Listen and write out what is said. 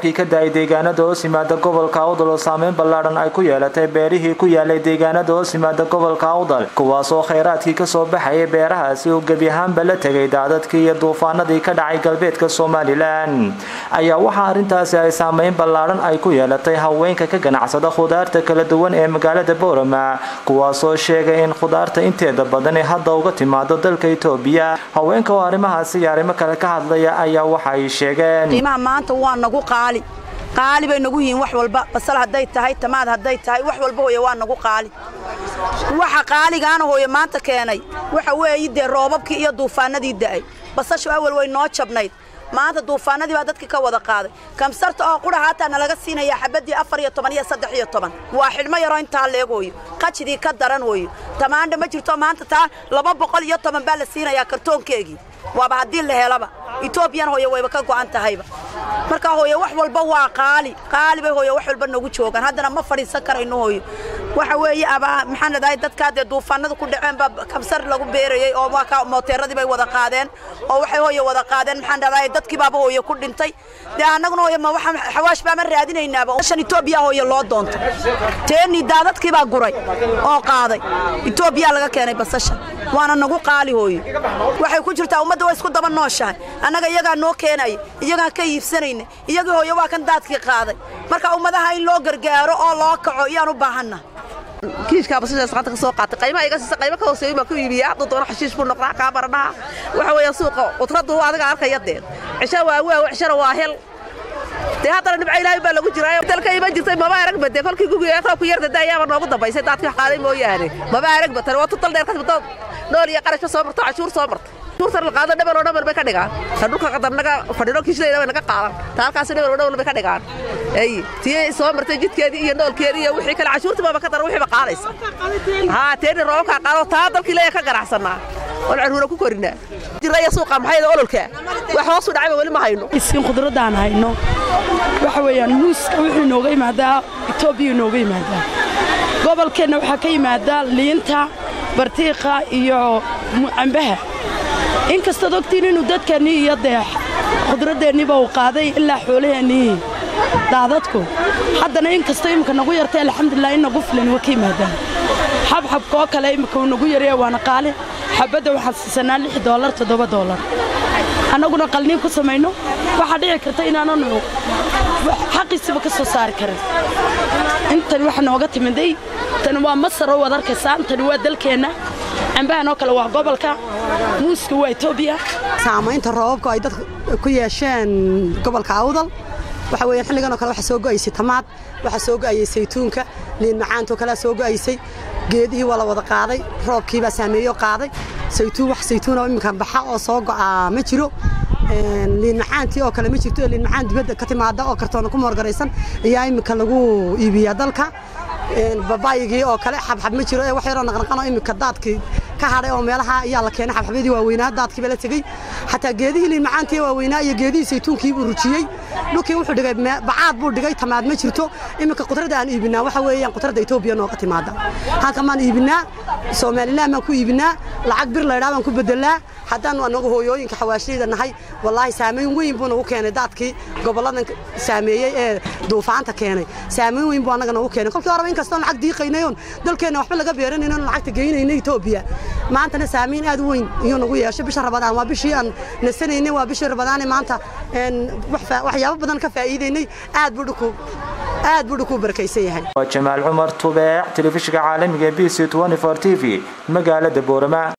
roobabkii ka da-ay deegaanada hoos yimaada gobolka awdal oo saameyn ballaadhan ay ku yeelatay beerihii ku yaalay deegaanada hoos yimaada gobolka awdal kuwaasoo khayraadkii kasoo baxayay beerahaasi uu gebi ahaanba la tegay daadadkii iyo duufaanadii ka dhacay galbeedka somalilan ayaa waxaa arrintaasi ay saameyn ballaadhan ay ku yeelatay haweenka ka ganacsada khudaarta kala duwan ee magaalada boorama kuwaasoo sheegay in khudaarta inteeda badan ee hadda uga timaado dalka itoobiya haweenka oo arrimahaasi iyo arrimo kale ka hadlaya ayaa waxa ay sheegeen qiimaha maanta waa nagu qaali qaali bay nagu yihiin wax walba basal hadday tahay tamaad hadday tahay wax walba hooye waa nagu qaali waxa qaaligaana hooye maanta keenay waxa weeye dee roobabkii iyo duufaanadii da'ay basashu awal way noo jabnayd maanta duufaanadii baa dadkii ka wada qaaday kamsarta oo qura haataa nalaga siinaya xabadii afar iyo toban iyo saddex iyo toban waa xidhmo yaroo intaa leeg hooyo qajidii ka daran hooyo tamaandha ma jirto maanta taa laba boqol iyo toban baa la siinayaa kartoonkeegii waaba haddii la helaba etoobiyan hooye wayba ka go'an tahayba marka hooye wax walba waa qaali qaali bay hooye wax walba nagu joogaan haddana ma fadhiisan karayno hooyo waxa weeye abaa maxaan leedahay dadkaa dee duufaanada ku dhaceen baa kamsar lagu beerayey oo waa ka mooteeradii bay wada qaadeen oo waxay hooye wada qaadeen maxaan leedahay dadkii baaba hooye ku dhintay dee annaguna hooye ma waxaan xawaash baa ma raadinaynaaba shan etoobiya hooye loo doonto teeni daadadkii baa guray oo qaaday etoobiya laga keenay basasha waana nagu qaali hooye waxay ku jirtaa ummadda waa isku daba nooshahay annaga iyagaa noo keenaya iyagaan ka iibsanayna iyagii hooye waa kan daadkii qaaday marka ummadaha in loo gargaaro oo loo kaco iyaan u baahanna kiishkaa basashaas gacanta ka soo qaatay qaymaha iga siisa qaymo ka hooseeyo baa ku iibiya hadduu doono xashiish buu noqdaa kaa baradhaha waxa weeya suuqa qudraddu adiga arkaya deen cisho waa waa cishana waa hel dee haddana dhibca ilaahay baa lagu jiraa dalka iman jirtay maba aragba dee kolkii gugiga roobku yarda daayaaba noogu dambaysay daadkii wax qaaday mooyaane maba aragba tani waa tutal dheer kasbado nool iyo qarashba soo marto cashuur soo marto cashuurtan la qaado dhabar oo dhabar bay ka dhigaan ta dhulka qadarnaga fadhino kiishlayna way naga qaadan ta halkaasi dhabar oo dhabar bay ka dhigaan ay tii soo martay jidkeedii iyo noolkeedii iyo wixii kale cashuurtii baaba ka daran wixii ba qaadaysa haa teeni roobabkaa qaado taa dalkii leeya ka ganacsanaa oon caruura ku korinaa jiraya suuqa maxayda ololka wax hoosu dhacayba weli ma hayno isin khudradaan hayno waxa weeyaan muuska wuxuu inooga yimaadaa etoobiya inooga yimaadaa gobolkeenna waxaa ka yimaadaa liinta bartiiqa iyo cambaha in kastaad ogtiin inuu dadkeennii iyo dee khudradeenniiba uu qaaday ilaa xoolaheennii daadadku haddana in kastoo imminka nagu yartay alxamdulilah in nagu filan waa ka yimaadaan xabxabka oo kale imminka uu nagu yaraya waana qaali xabadda waxaan siisanaa lix doolar toddoba doolar annaguna qalniin ku samayno waxaa dhici karta inaananu xaqiisiba ka soo saari karin intani waxa nooga timiday tani waa masar oo waad arkaysaan tani waa dalkeenna cambahan oo kale waa gobolka muuska waa etoobiya saamaynta roobabku ay dadku ku yeesheen gobolka awdal waxa weeyaan xilligan oo kale waxaa soo go'aysay tamaad waxaa soo go'ayay saytuunka liin macaantoo kalea soo go'aysay geedihii waa la wada qaaday roobkii baa saameeyoo qaaday saytuun wax saytuun oo imminka baxa oo soo go'aa ma jiro liin macaantii oo kale ma jirto liin macaan dibadda ka timaada oo kartoona ku moorgaraysan ayaa imminka lagu iibiyaa dalka babaayigii oo kale xabxab ma jiro ee wax yaroo naqnaqanoo imminka daadkii ka hadhay oo meelaha ayaa la keenay xabxabyadii waaweynaa daadkiiba la tegey xataa geedihii liin macaantii waaweynaa iyo geedihii saytuunkii buu rujiyey dhulkii wuxuu dhigay bacaad buu dhigay tamaad ma jirto iminka qudradda aan iibinaa waxa weeyaan qudradda etoobiya nooga timaada halkan baan iibinaa somaliland baan ku iibinaa lacag bir laydhaa baan ku bedelaa haddaanu anagu hooyooyinka xawaashiyada nahay wallaahi saamayn weyn buu nagu keenay daadkii gobolladan saameeyey ee duufaanta keenay saamayn weyn buu annaga nagu keenay kolkii horeba inkastoo lacag diiqaynayoon dalkeenna waxba laga beeranayno lacagta geynayna etoobiya maantana saamayn aad weyn iyuu nagu yeeshay bisha rabadaan waa bishii aan nasanaynay waa bishii rabadaane maanta waxyaabo badan ka faa'iidaynay aad buu dhuku aad buu dhuku barakaysan yahay waa jamaal cumar tubeec telefishinka caalamiga b c t v magaalada boorama